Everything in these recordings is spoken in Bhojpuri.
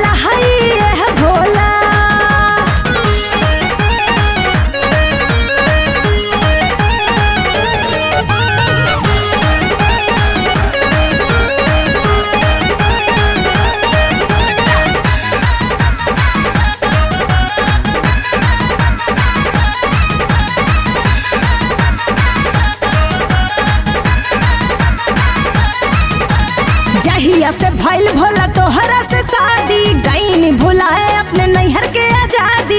कलहई है भोला जहिया से भइल भोला तोहरा से शादी गईनी भुलाए अपने नैहर के आजादी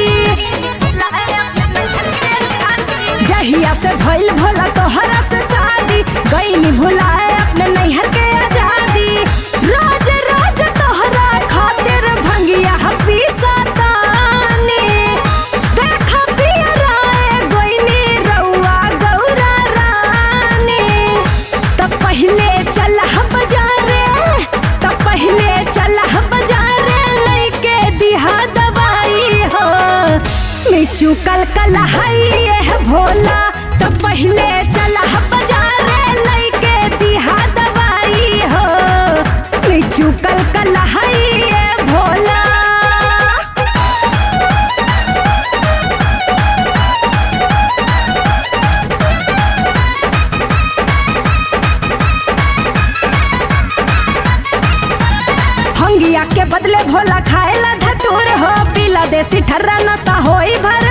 जहिया से भइल भोला तोहरा से शादी गईनी भुलाए अपने नैहर के आजादी रोज रोज तोहरा खातिर भंगिया हपी सतानी देखा पिया राय गोइनी रउआ गौरा रानी तब पहले चलह बाजारे तब पहले चलह बाजारे लइके दिहा दवाई हो मिचू कल कलहई है भोला तब पहले चलह बाजारे लइके दिहा दवाई हो मिचू कल कलहई है भोला भंगिया के बदले भोला खाएला धतूर हो पीला देसी ठर्रा नशा होई भर